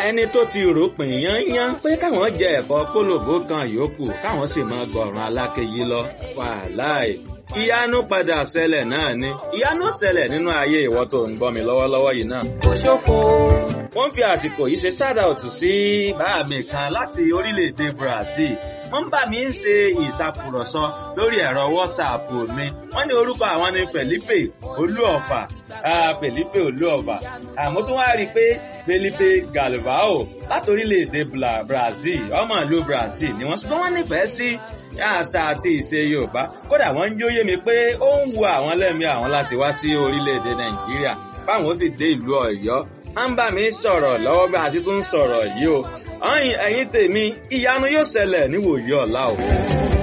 ẹni tó ti ròpin yányán pé káwọn jẹ ẹ̀fọ́ kólòbó kan yòókù káwọn sì máa gọ̀ràn alákejì lọ wàláì ìyanu padà ṣẹlẹ̀ náà ni ìyanu ṣẹlẹ̀ nínú ayé ìwọ tó ń gbọ́ mi lọ́wọ́lọ́wọ́ yìí náà. kò ṣòfò. wọ́n fi àsìkò yìí ṣe shout out sí bàá mi kan láti orílẹ̀-èdè Brazil wọ́n bá mi ń ṣe ìtàkùrọ̀sọ lórí ẹ̀rọ WhatsApp mi wọ́n ní orúkọ àwọn ni Felipe Olúọ̀fà Felipe Olúọ̀fà àmọ́ tó wá rí i pé Felipe Galvao láti orílẹ̀-èdè Brazil ọmọ ìlú Brazil ni wọ́n ṣùgbọ́n wọ́n nífẹ̀ẹ́ sí àṣà àti ìṣe Yorùbá kódà wọ́n ń jóyè mi pé ó ń wu àwọn lẹ́mìí àwọn láti wá sí orílẹ̀-èdè Nàìjíríà báwọn ó sì dé ìlú Ọ̀yọ́ à ń bá mi sọ̀rọ̀ lọ́wọ́ bí a ti tún sọ̀rọ̀ yìí o ẹ̀yin tèmi ìyanu yóò ṣẹlẹ̀ níwòye ọ̀la o.